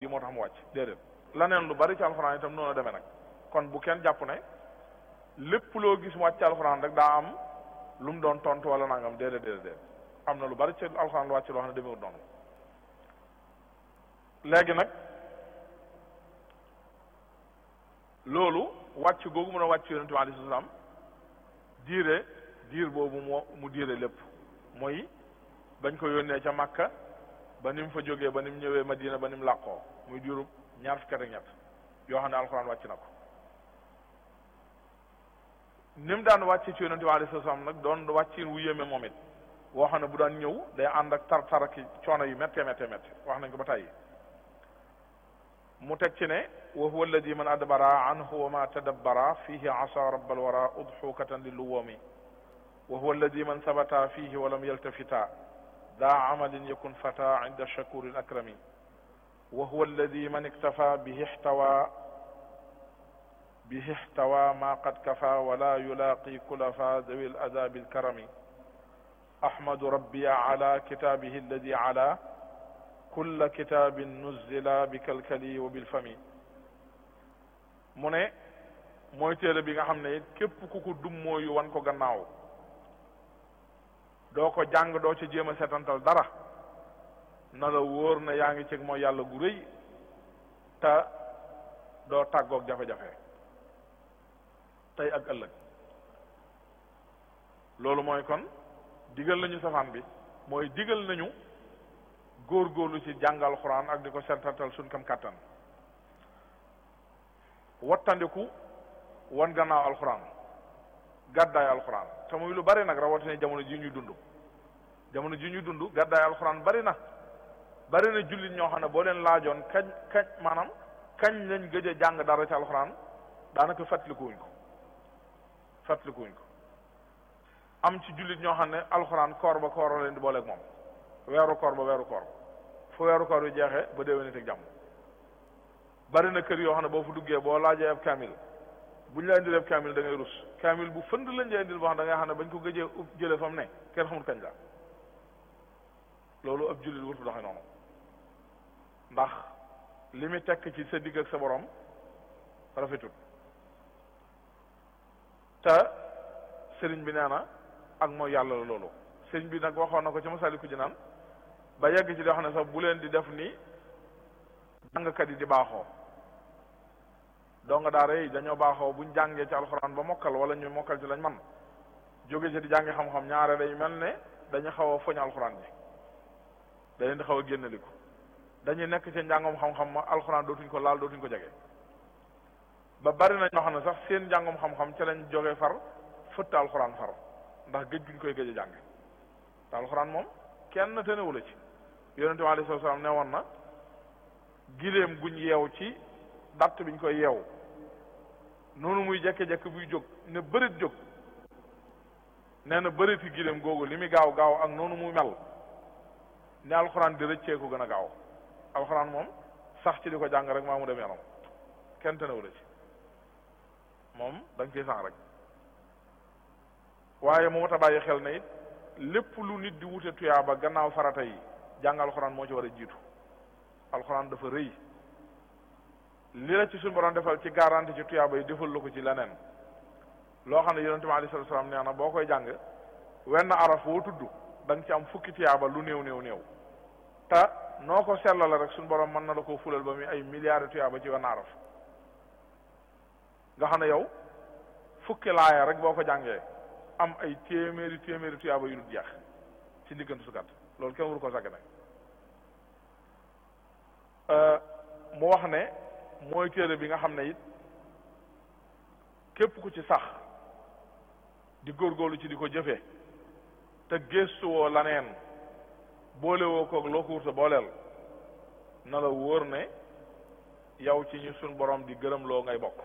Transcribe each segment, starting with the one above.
gi moo tax mu wàcc déedéet laneen lu bari ci alxuraan itam noonu la demee nag kon bu kenn jàpp ne lépp loo gis mu wàcc ci alxuraan rek daa am lu mu doon tontu wala nangam déedéet déedéet déedéet am na lu bari ci alxuraan lu wàcc loo xam ne demewut noonu léegi nag loolu wàcc googu mën a wàcc yonente bi alayhi salaam diire diir boobu moo mu diire lépp mooy bañ ko yónnee ca Makka ba ni mu fa jógee ba ni mu ñëwee Madina ba ni mu làqoo muy diirub ñaar fukki at ak ñett yoo xam ne alxuraan wàcc na ko ni mu daan wàcce ci yonente bi alayhi salaam nag doon wàccin wu yéeme moom it woo xam ne bu daan ñëw day ànd ak tar tar ak coono yu méttee méttee méttee wax nañ ko ba tàyyi mu teg ci ne wa huwa alladi man adbara anhu wa ma tadabbara fihi asa rabbal wara udxukatan li luwami wa huwa alladi man sabata fihi wa lam yaltafita daa amalin yakun fata inda shakurin akrami wa huwa alladi man iktafa bihi ihtawa bihi ihtawa ma qad kafa wala yulaqi kulafa dawi aladabi alkarami ahmadu rabbi ala kitabihi alladi ala kulla kitaabin nuzila bi kalkali wa bil fami mu ne mooy téere bi nga xam ne it képp ku ko dum mooyu wan ko gannaaw doo ko jàng doo ci jéem a setantal dara na la wóor na yaa ngi ceg mooy yàlla gu rëy te doo tàggoog jafe-jafe tey ak ëllëg loolu mooy kon digal nañu safaan bi mooy digal nañu góorgóorlu ci jàngal xuraan ak di ko setantal suñ kam kàttan wattandiku wan gannaaw alxuraan gàddaay alxuraan te muy lu bari nag rawatina jamono ji ñuy dund jamono ji ñuy dund gàddaay alxuraan bari na bari na jullit ñoo xam ne boo leen laajoon kañ kañ maanaam kañ lañ gëj a jàng dara ci alxuraan daanaka fàttalikuwuñ ko fàttalikuwuñ ko am ci jullit ñoo xam ne alxuraan koor ba koor leen di booleeg moom weeru koor ba weeru koor fu weeru koor bi jeexee ba déwénit ak jàmm bari na kër yoo xam ne boo fu duggee boo laajee ab kaamil bu ñu la indil ab kaamil da ngay rus kaamil bu fënd lañ la indil boo xam da ngay xam ne bañ ko gëjee ub jële fa mu ne kenn xamul kañ la loolu ab jullit wurtu doxe noonu ndax li muy tekk ci sa digg ak sa borom rafetut te sëriñ bi nee na ak mooy yàlla la loolu sëriñ bi nag waxoon na ko ci Masaalikul Jinaan ba yegg ci di wax ne sax bu leen di def ni jàngkat yi di baaxoo donga daara yi dañoo baaxoo buñ jàngee ci alxuraan ba mokkal wala ñu mokkal ci lañ man jóge ci di jàngi xam-xam ñaare day mel ne dañu xaw a foñ alxuraan ji da leen di xaw a génnaliku dañuy nekk ci njàngum xam-xam ma alxuraan dootuñ ko laal dootuñ ko jege ba bari na ñoo xam ne sax seen njàngum xam-xam ci lañ jógee far fëtt alxuraan far ndax gëj guñ koy gëj a jàng te alxuraan moom kenn tënewu la ci yonente bi alayhi salaam ne woon na giléem guñ yeew ci datt biñ koy yeew noonu muy jekke-jekke buy jóg ne bërit jóg nee na bëriti giléem googu li muy gaaw gaaw ak noonu muy mel ne alxuraan di rëccee ko gën a gaaw alxuraan moom sax ci di ko jàng rek maa mu dem yaram kenn tënewu la ci moom da nga ciy sax rek waaye mu mat a bàyyi xel ne it lépp lu nit di wute tuyaaba gannaaw farata yi jàng alxuraan moo ci war a jiitu alxuraan dafa rëy li la ci suñu borom defal ci garanti ci tuyaaba yi defal la ko ci leneen loo xam ne yonente bi alayhi salaatu salaam nee na boo koy jàng wenn araf woo tudd da nga ci am fukki tuyaaba lu néew néew néew te noo ko sellale rek suñu borom mën na la koo fulal ba muy ay milliards tuyaaba ci wenn araf nga xam ne yow fukki laaya rek boo ko jàngee am ay téeméeri téeméeri tuyaaba yu dul jeex ci diggante su gàtt loolu kenn waru ko sàgg nag mu wax ne mooy téere bi nga xam ne it képp ku ci sax di góorgóorlu ci di ko jëfee te gëstuwoo laneen boolewoo koog loo ko wurta booleel na la wóor ne yow ci ñu suñ borom di gërëm loo ngay bokk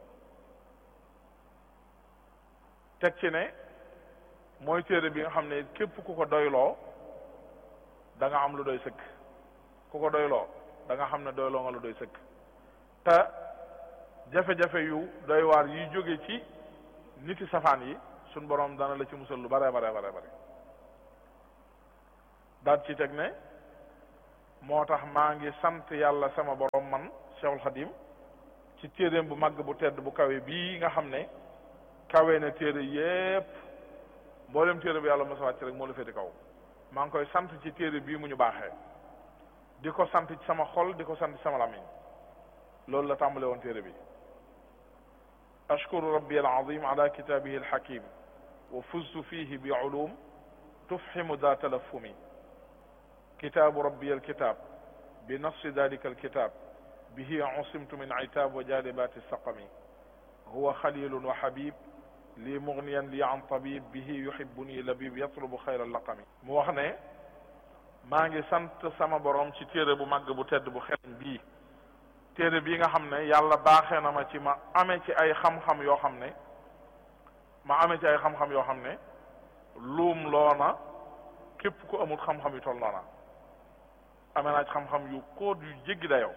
teg ci ne mooy téere bi nga xam ne képp ku ko doyloo da nga am lu doy sëkk ku ko doyloo da nga xam ne doyloo nga lu doy sëkk te jafe-jafe yu doy waar yi jóge ci niti safaan yi suñ borom dana la ci musal lu bare bare bare bare daat ci teg ne moo tax maa ngi sant yàlla sama borom man Cheikhul Khadim ci téeréem bu màgg bu tedd bu kawe bii nga xam ne kawe na téere yépp mboolem téere bu yàlla mos a wàcc rek moo la féete kaw maa ngi koy sant ci téere bii mu ñu baaxee di ko sant ci sama xol di ko sant ci sama làmmiñ loolu la tàmbale woon téere bi ashkuru rabbi alazim ala kitabihi alhakim wa fuztu fihi bi ulum tufhimu da talafumi kitabu rabbi alkitab bi nafsi dalika alkitab bihi usimtu min itab wa jalibati saqami huwa khalilun wa habib li mughniyan li an tabib bihi yuhibbuni labib yatlubu xayra laqami mu wax ne maa ngi sant sama borom ci téere bu màgg bu tedd bu xereñ bii téere bii nga xam ne yàlla baaxee na ma ci ma amee ci ay xam-xam yoo xam ne ma amee ci ay xam-xam yoo xam ne luum loona képp ku amul xam-xam yu toll noona amee naa ci xam-xam yu kóot yu jéggi dayoo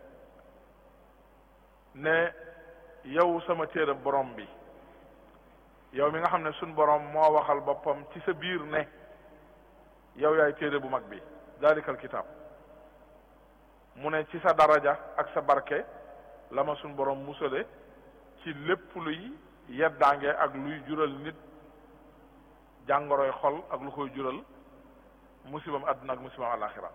ne yow sama téere borom bi yow mi nga xam ne suñ borom moo waxal boppam ci sa biir ne yow yaay téere bu mag bi dalikal kitaab mu ne ci sa daraja ak sa barke la ma suñ borom musale ci lépp luy yeddaange ak luy jural nit jàngoroy xol ak lu koy jural musibam àdduna ak musibam alaxira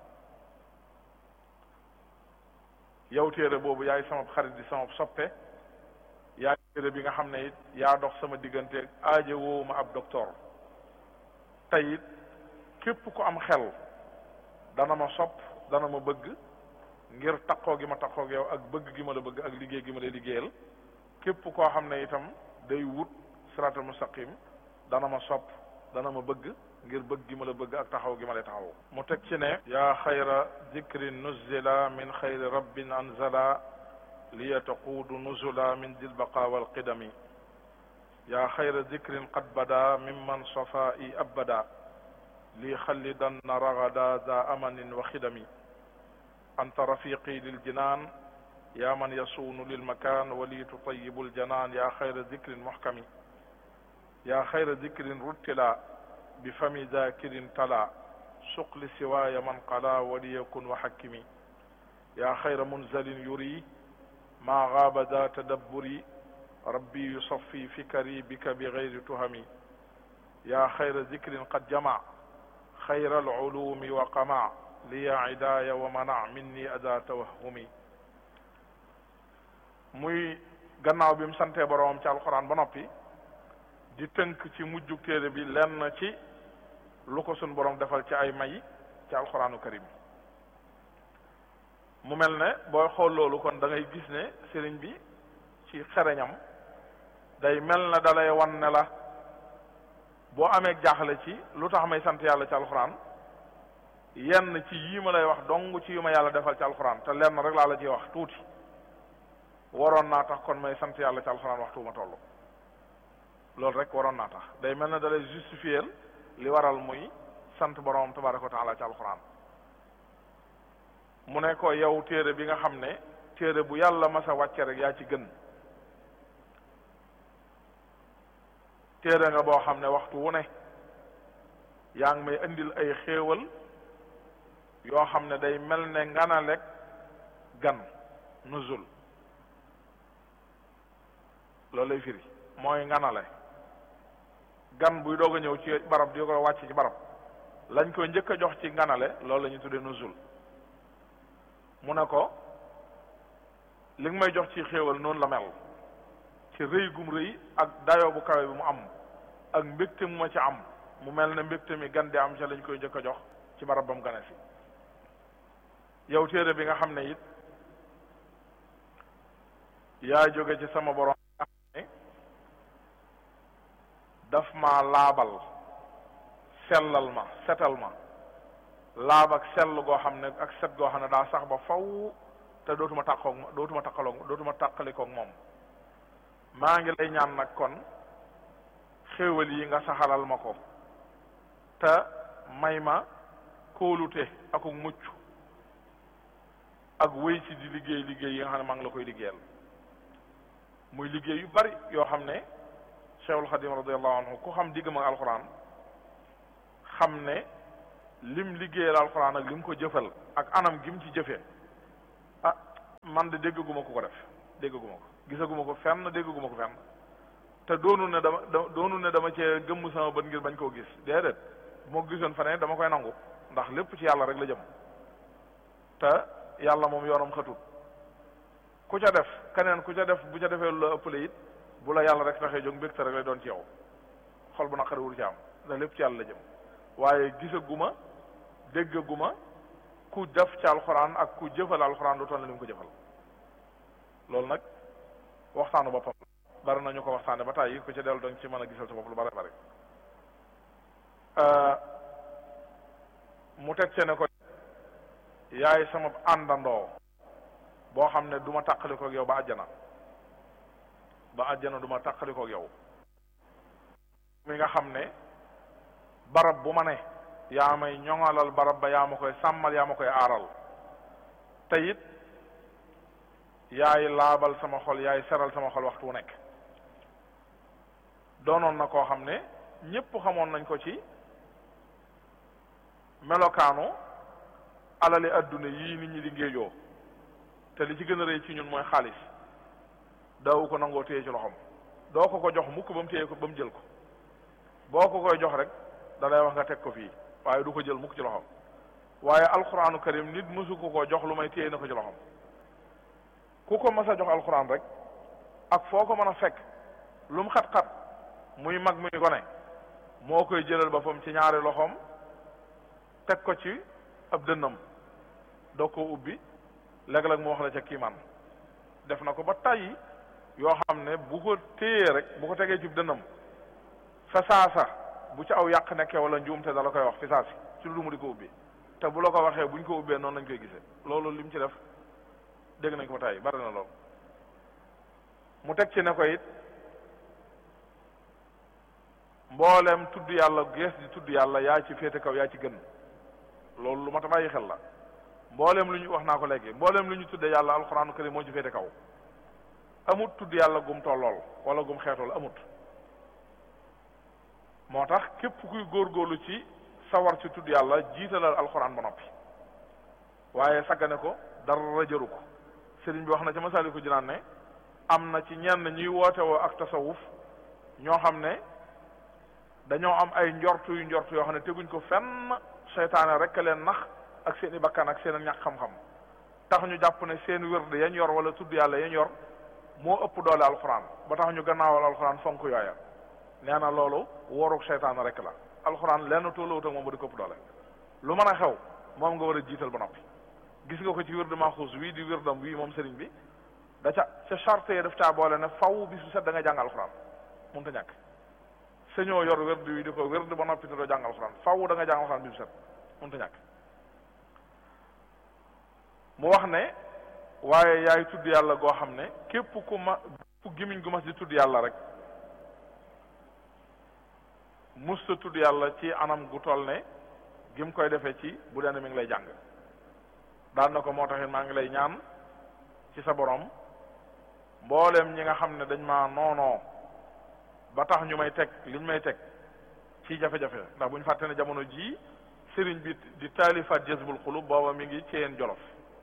yow téere boobu yaay sama xarit di sama soppe yaay téere bi nga xam ne it yaa dox sama diggante aaje woowu ma ab docteur tey it képp ku am xel dana ma sopp dana ma bëgg ngir takkoo gi ma takkoo ak yow ak bëgg gi ma la bëgg ak liggéey gi ma la liggéeyal képp koo xam ne itam day wut siraatal mustaqim dana ma sopp dana ma bëgg ngir bëgg gi ma la bëgg ak taxaw gi ma lay taxaw mu teg ci ne yaa xayra dikrin nuzila min xayri rabbin anzala liya taquudu nuzula min dil baqa wal qidami yaa xayra dikrin qad bada mimman safa i abada lii xallidanna ragada da amanin wa xidami anta rafiqi lil jinaan yaa man yasuunu lil makaan wa lii tutayibu ljanaan yaa xayra dikrin muxkami yaa xayra dikrin ruttila bi fami dakirin tala suqli siwaaya man qala wa liyakun wa xakkimi yaa xayra munzalin yuri maa gaaba da tadabburi rabbi yusafi fikari bika bi gayri tuhami yaa xayra dikrin qad jama xayra alulumi wa qama liya idaaya wa mana minni ada tawahumi muy gannaaw bi mu santee boroomam ci alxuraan ba noppi di tënk ci mujjug téere bi lenn ci lu ko sun borom defal ci ay may ci alxuraanu karim mu mel ne booy xool loolu kon da ngay gis ne sëriñ bi ci xereñam day mel na dalay wan ne la boo amee jaaxle ci lu tax may sant yàlla ci alxuraan yenn ci yii ma lay wax dong ci yu ma yàlla defal ci alxuraan te lenn rek laa la ciy wax tuuti waroon naa tax kon may sant yàlla ci alxuraan waxtu ma toll loolu rek waroon naa tax day mel na dalay justifier li waral muy sant borom tabaraka wa taala ci alxuraan mu ne ko yow téere bi nga xam ne téere bu yàlla masa wàcce rek yaa ci gën téere nga boo xam ne waxtu wu ne yaa ngi may indil ay xéewal yoo xam ne day mel ne nganalek gan nuzul loolu lay firi mooy nganale gan buy doog a ñëw ci barab di ko wàcc ci barab lañ koy njëkk a jox ci nganale loolu la ñu tuddee nuzul mu ne ko li nga may jox ci xéewal noonu la mel ci rëy gum rëy ak dayoo bu kawe bi mu am ak mbégte mu ma ci am mu mel ne mbégte mi gan di am ci lañ koy njëkk a jox ci barab ba mu gane si yow téere bi nga xam ne it yaa jóge ci sama borom nga xam ne daf ma laabal sellal ma setal ma laab ak sell goo xam ne ak set goo xam ne daa sax ba faw te dootuma tàqoog dootuma tàqaloog dootuma tàqalikoog moom maa ngi lay ñaan nag kon xéewal yi nga saxalal ma ko te may ma kóolute akuk mucc ak wéy ci di liggéey liggéey yi nga xam ne maa ngi la koy liggéeyal muy liggéey yu bari yoo xam ne Cheikhul Xadim radiallahu anhu ku xam diggam ak alxuraan xam ne lim liggéeyal alxuraan ak lim ko jëfal ak anam gi mu ci jëfee ah man de déggaguma ko ko def déggaguma ko gisaguma ko fenn déggaguma ko fenn te doonu ne dama doonu ne dama cee gëmm sama bët ngir bañ koo gis déedéet moo gisoon fa ne dama koy nangu ndax lépp ci yàlla rek la jëm te yàlla moom yoonam xatut ku ca def keneen ku ca def bu ca defee lu la ëppale it bu la yàlla rek taxee jóg mbégte rek lay doon ci yow xol bu naqari wul ci am ndax lépp ci yàlla la jëm waaye gisaguma déggaguma ku def ci alxuraan ak ku jëfal alxuraan lu toll ni mu ko jëfal loolu nag waxtaanu boppam bari nañu ko waxtaane ba tàyyi ku ci dellu danga ci mën a gisal sa bopp lu bari bari mu teg ce ne ko yaay sama àndandoo boo xam ne du ma tàqalikoog yow ba àjjana ba àjjana du ma tàqalikoog yow mi nga xam ne barab bu ma ne yaa may ñoŋalal barab ba yaa ma koy sàmmal yaa ma koy aaral te it yaay laabal sama xol yaay seral sama xol waxtu wu nekk doonoon na koo xam ne ñépp xamoon nañ ko ci melokaanu alali adduna yii nit ñi di ngéejoo te li ci gën a rëy ci ñun mooy xaalis daawu ko nangoo téye ci loxoom doo ko ko jox mukk ba mu téye ko ba mu jël ko boo ko koy jox rek da lay wax nga teg ko fii waaye du ko jël mukk ci loxoom waaye alxuraanu karim nit mësu ko ko jox lu may téye na ko ci loxoom ku ko mas a jox alxuraan rek ak foo ko mën a fekk lu mu xat-xat muy mag muy gone moo koy jëlal boppam ci ñaari loxoom teg ko ci ab dënnam doo ko ubbi léeg-léeg mu wax la ca kiimaan def na ko ba tàyyi yoo xam ne bu ko téyee rek bu ko tegee ci dënnam fa saasa bu ci aw yàq nekkee wala njuumte da la koy wax fi saasi ci lu mu di ko ubbi te bu la ko waxee buñ ko ubbee noonu lañ koy gisee loolu lim ci def dégg nañ ko ba tàyyi bari na loolu mu teg ci ne ko it mboolem tudd yàlla gees di tudd yàlla yaa ci féete kaw yaa ci gën loolu lu ma ta bàyyi xel la mboolem lu ñu wax naa ko léegi mboolem lu ñu tuddee yàlla alxuraanu karim moo ci féete kaw amut tudd yàlla gum tollool wala gum xeetool amut moo tax képp kuy góorgóorlu ci sawar ci tudd yàlla jiitalal alxuraan ba noppi waaye saggane ko dara jëru ko sëriñ bi wax na ci Masaalikul Jinaan ne am na ci ñenn ñuy woote woo ak tasawuf ñoo xam ne dañoo am ay njortu yu njortu yoo xam ne teguñ ko fenn seytaane rek leen nax ak seen i bakkan ak seen ñàkk xam-xam tax ñu jàpp ne seen wérd yañ yor wala tudd yàlla yañ yor moo ëpp doole alxuraan ba tax ñu gannaawal alxuraan fonk yooya nee na loolu wóoruk seytaane rek la alxuraan lenn tollawut ak moom ba di ko ëpp doole lu mën a xew moom nga war a jiital ba noppi gis nga ko ci wérd maxuus wii di wérdam wii moom sëriñ bi da ca ca charte yi daf caa boole ne faw bi su set da nga jàng alxuraan mun ta ñàkk sañoo yor wérd wi di ko wérd ba noppi te doo jàng alxuraan faw da nga jàng alxuraan bi su set mun ta ñàkk mu wax ne waaye yaay tudd yàlla goo xam ne képp ku ma fu gimiñ gu mas di tudd yàlla rek musta tudd yàlla ci anam gu toll ne gim koy defee ci bu dee mi ngi lay jàng daan na ko moo taxit maa ngi lay ñaan ci sa borom mboolem ñi nga xam ne dañ maa noonoo ba tax ñu may teg liñ may teg ci jafe-jafe ndax bu ñu fàtte ne jamono jii sëriñ bi di taalifaat jazbul xulub booba mi ngi ceyeen jolof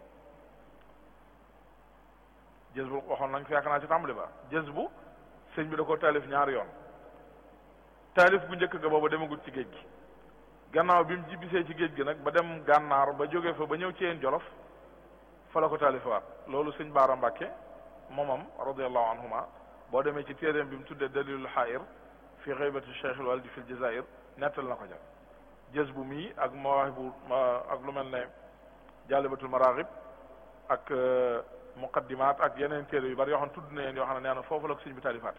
jazbul waxoon nañ ko yaakaar naa ci tàmbali ba jazbu sëriñ bi da ko taalif ñaari yoon taalif bu njëkk ga booba demagut ci géej gi gannaaw bi mu jibbisee ci géej gi nag ba dem gànnaar ba jóge fa ba ñëw ci yeen jolof fa la ko taalifaat loolu sëñ Baara Mbàkke moomam radiallahu anhuma boo demee ci téeréem bi mu tuddee dalilul xaayir fi xaybati cheikh al waldi fi l jazair nettal na ko ja jës bu mii ak mawaahibu ak lu mel ne jaalibatul maraaxib ak muqaddimaat ak yeneen téere yu bari yoo xam ne tudd na yeen yoo xam ne nee na foofu la ko sëñ bi taalifaate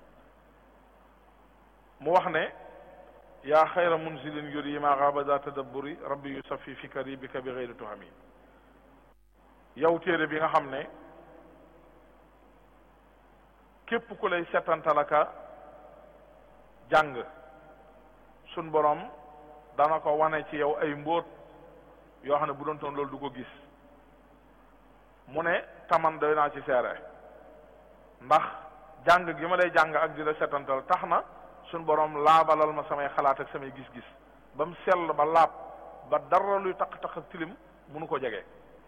mu wax ne yaa xayra munzilin yuri ma gaaba za tadabburi rabbi yusafi fikari bika bi xeyri tuhami yow téere bi nga xam ne képp ku lay setantalaka jàng sun borom dana ko wane ci yow ay mbóot yoo xam ne bu doon toon loolu du ko gis mu ne taman doy naa ci seere ndax jàng gi ma lay jàng ak di la setantal tax na suñ borom laabalal ma samay xalaat ak samay gis-gis ba mu sell ba laab ba dara luy taq-taq ak tilim mënu ko jege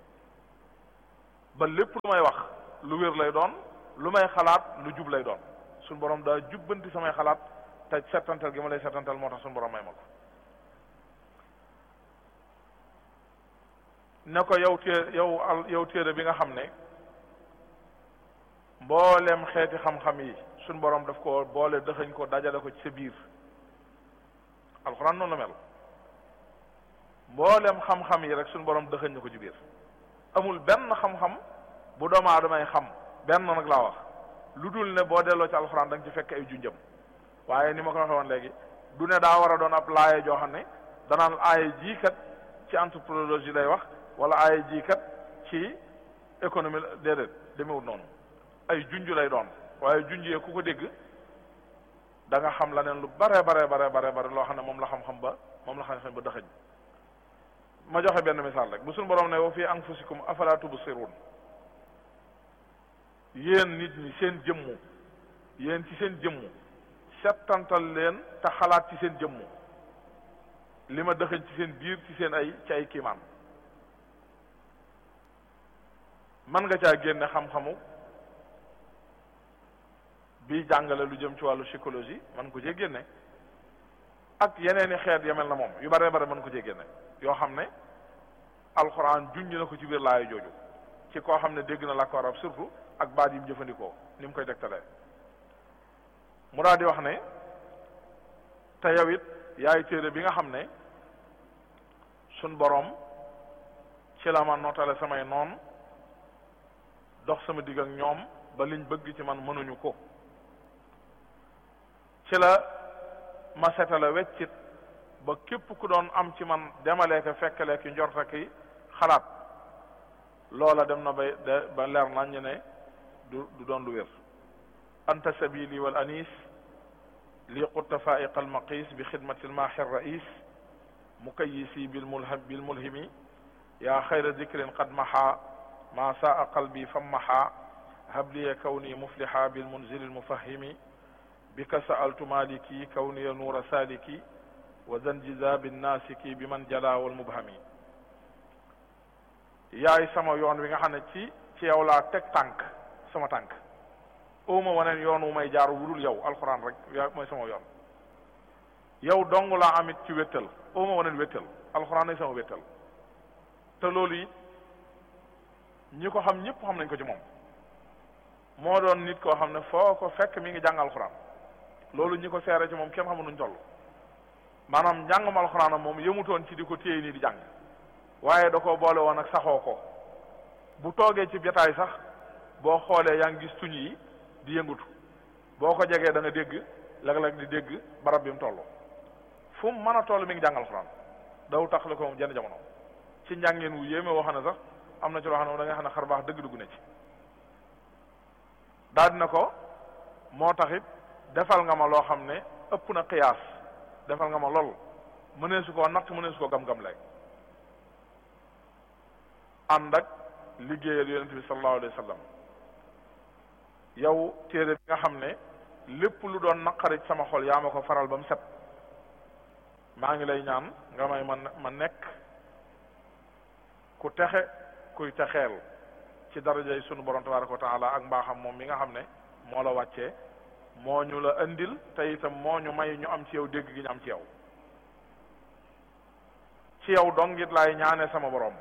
ba lépp lu may wax lu wér lay doon lu may xalaat lu jub lay doon suñu borom daa jubbanti samay xalaat te settantal gi ma lay settantal moo tax suñu borom may ma ko ne ko yow té yow al yow téere bi nga xam ne mboolem xeeti xam-xam yi suñ borom daf ko boole dëxëñ ko dajale ko ci sa biir alxuraan noonu la mel mboolem xam-xam yi rek suñ borom dëxëñ na ko ci biir amul benn xam-xam bu doomu aadamay xam benn nag laa wax lu dul ne boo delloo ci alxuraan da nga ci fekk ay junjëm waaye ni ma ko waxee woon léegi du ne daa war a doon ab laaye joo xam ne danaan aaye jii kat ci anthropologie lay wax wala aaye jii kat ci économie déedéet demewut noonu ay junj lay doon waaye junj yee ku ko dégg da nga xam la neen lu bare bare bare bare bare loo xam ne moom la xam-xam ba moom la xam-xam ba dëxëñ ma joxe benn misaal rek bu suñu borom ne wa fi anfusikum afala tubsirun yéen nit ñi seen jëmmu yéen ci seen jëmmu settantal leen te xalaat ci seen jëmmu li ma dëxëñ ci seen biir ci seen ay ci ay kiimaan man nga caa génne xam-xamu bii jàngale lu jëm ci wàllu psychologie man ko cee génne ak yeneen i xeet ya mel na moom yu bare bare mën ko cee génne yoo xam ne alxuraan junj na ko ci biir laayu jooju ci koo xam ne dégg na làkku arab surtout ak baat yi mu jëfandikoo ni mu koy tegtalee mu daal di wax ne te yow it yaay téere bi nga xam ne suñ boroom ci la ma nootale samay noon dox sama digg ak ñoom ba liñ bëgg ci man mënuñu ko ci la ma setale weccit ba képp ku doon am ci man demalee ko fekkalee ki njorta ki xalaat loola dem na ba ba leer nañ ne du du doon lu wér anta sabili wal anis li qutta faiqa almaqis bi xidmati almaaxi rais mukayisi bilmulham bilmulhimi yaa xayra dikrin qad maxa ma saa qalbi fammaxa habliya kawni muflixa bilmunzili almufahimi bika sa'altu maliki kawniya nuura saliki wa zanjizabi nasiki bi man jala wal mubhami yaay sama yoon wi nga xam ne ci ci yow laa teg tànk sama tànk ooma waneen yoon wu may jaar wudul yow alxuraan rek yaa mooy sama yoon yow dong laa amit ci wéttal ooma waneen wéttal alxuraan ay sama wéttal te loolu it ñi ko xam ñëpp xam nañ ko ci moom moo doon nit koo xam ne foo ko fekk mi ngi jàng alxuraan loolu ñi ko seere ci moom kenn xamul nuñ toll maanaam njàngum alxuraanam moom yëmutoon ci di ko téye nii di jàng waaye da ko boole woon ak saxoo ko bu toogee ci jotaay sax boo xoolee yaa ngi gis tuñ yi di yëngutu boo ko jegee da nga dégg léeg-léeg di dégg barab bi mu toll fu mu mën a toll mi ngi jàng alxuraan daw tax la ko moom jenn jamono ci njàngeen wu yéeme woo xam ne sax am na ci loo xam ne da nga xam ne xar baax dëgg dugg na ci daal dina ko moo taxit defal nga ma loo xam ne ëpp na qiyaas defal nga ma lool mënee su koo natt mënee su koo gam-gam lay ànd ak liggéeyal yonente bi sallallahu alayhi wa sallam yow téere bi nga xam ne lépp lu doon naqari sama xol yaa ma ko faral ba mu set maa ngi lay ñaan nga may ma ma nekk ku texe kuy texeel ci darajay sunu borom tabaraka wa taala ak mbaaxam moom mi nga xam ne moo la wàccee moo ñu la indil te itam moo ñu may ñu am ci yow dégg gi ñu am ci yow ci yow dong it laay ñaane sama borom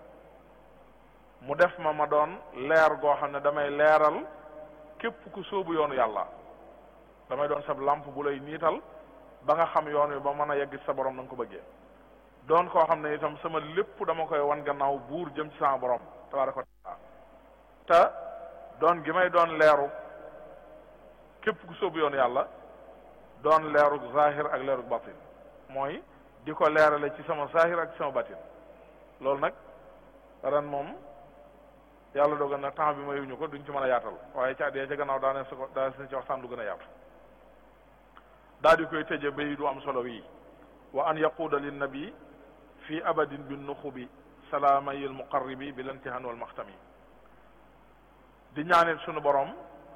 mu def ma ma doon leer goo xam ne damay leeral képp ku sóobu yoonu yàlla damay doon sab lamp bu lay niital ba nga xam yoon wi ba mën a yegg sa borom na nga ko bëggee doon koo xam ne itam sama lépp dama koy wan gannaaw buur jëm ci sama borom tabaraka wa taala te doon gi may doon leeru képp ku sóobu yoonu yàlla doon leeru zahir ak leeru batin mooy di ko leerale ci sama zahir ak ci sama batin loolu nag ren moom yàlla dogal na temps bi mayuñu ko duñ ci mën a yaatal waaye ca dee ca gannaaw daane su ko daa si ci waxtaan lu gën a yaatu daal di koy tëje bay du am solo wii wa an yaquuda linnabi fi abadin bi nuxubi salaamayil muqarribi bi lantihan wal maxtami di ñaanit sunu borom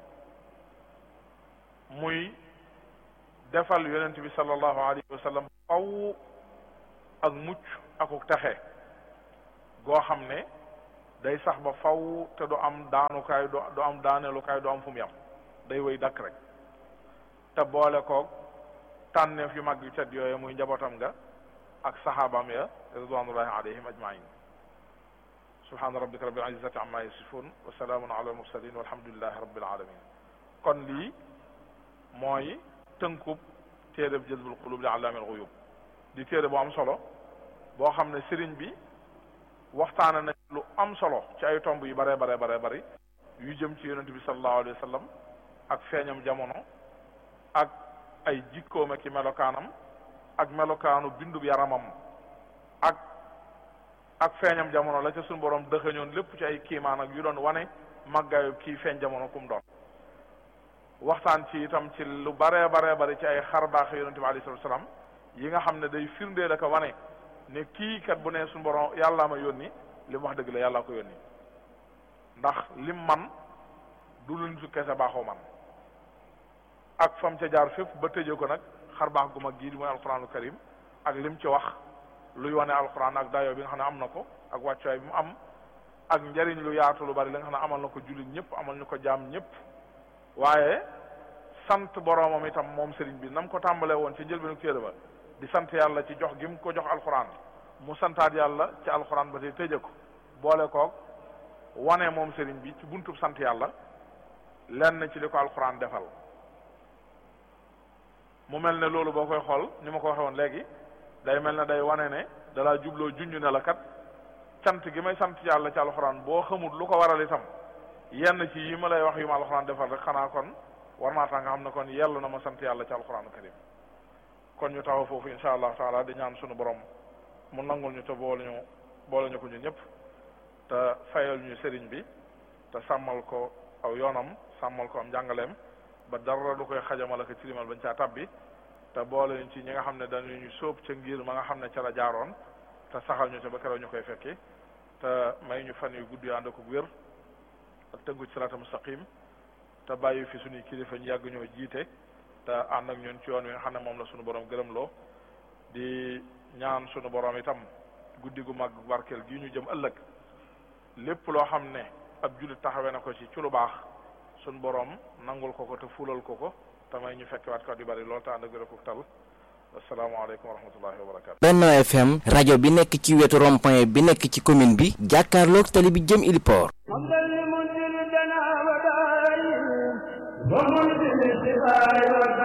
muy defal yonent bi sallallahu alayhi wa sallam faw ak mucc akuk texe goo xam ne day sax ba faw te du am daanukaay du am daaneelukaay du am fu mu yam day wéy dakk rek te boole koog tànneef yu mag yu tedd yooyu muy njabootam nga ak saxaabaam ya ridwanullahi alayhim ajmain subhana rabbika rabbil izzati amma yasifun wa salaamun ala al mursalin walhamdulillahi rabbil alamin kon lii mooy tënkub téereb jazbul qulub li allaamil ghuyub di téere bu am solo boo xam ne sëriñ bi waxtaane na lu am solo ci ay tomb yu bare bare bare bari yu jëm ci yonent bi sallallahu alayhi wa sallam ak feeñam jamono ak ay jikkoom ak melokaanam ak melokaanu bindub yaramam ak ak feeñam jamono la ca suñu borom dëxëñoon lépp ci ay kiimaan ak yu doon wane màggaayu kii feeñ jamono kum doon waxtaan ci itam ci lu bare bare bari ci ay xar baax yonent bi alayhi salatu salaam yi nga xam ne day firndeel ak wane ne kii kat bu ne suñu borom yàllaa ma yónni li mu wax dëgg la yàllaa ko yónni ndax lim man du luñ su kese baaxoo man ak fam ca jaar fépp ba tëjee ko nag xar baax gu mag gii di mooy alquranu karim ak lim ci wax luy wane alquran ak dayo bi nga xam ne am na ko ak wàccuwaay bi mu am ak njariñ lu yaatu lu bari li nga xam ne amal na ko jullit ñëpp amal ñu ko jaam ñëpp waaye sant boroomam itam moom sëriñ bi nam ko tàmbalee woon ci njëlbeenu téere ba di sant yàlla ci jox gi mu ko jox alquran mu santaat yàlla ci alquran ba tey tëje ko boole koog wane moom sëriñ bi ci buntub sant yàlla lenn ci li ko alquran defal mu mel ne loolu boo koy xool ni ma ko waxee woon léegi day mel ne day wane ne dalaa jubloo junj ne la kat cant gi may sant yàlla ci alxuraan boo xamul lu ko waral itam yenn ci yi ma lay wax yu ma alxuraan defal rek xanaa kon war naa tax nga xam ne kon yell na ma sant yàlla ci alxuraanu karim kon ñu taxaw foofu insha allah taala di ñaan sunu borom mu nangul ñu te boole ñu boole ñu ko ñu ñëpp te fayal ñu sëriñ bi te sàmmal ko aw yoonam sàmmal ko am njàngaleem ba dara du koy xajamal ak tilimal bañ caa tabbi te boole ñu ci ñi nga xam ne dañu ñu sóob ca ngir ma nga xam ne ca la jaaroon te saxal ñu ca ba keroog ñu koy fekki te may ñu fan yu gudd yu ànd ak wér ak tëngu ci sirata mustaqim te bàyyi fi suñuy kilifa ñu yàgg ñoo jiite te ànd ak ñun ci yoon wi nga xam ne moom la suñu borom gërëm loo di ñaan suñu borom itam guddi gu mag barkeel gi ñu jëm ëllëg lépp loo xam ne ab jullit taxawee na ko ci ci lu baax suñu borom nangul ko ko te fulal ko ko te may ñu fekkewaat ko di bari lool te ànd ak wér ak tal asalaamaaleykum wa rahmatullahi wa barakatu Benno FM rajo bi nekk ci wetu rond-point bi nekk ci commune bi jàkkaarloog tali bi jëm Iliport ومنزل الدنا وداعي ومنزل الشفاء والدواء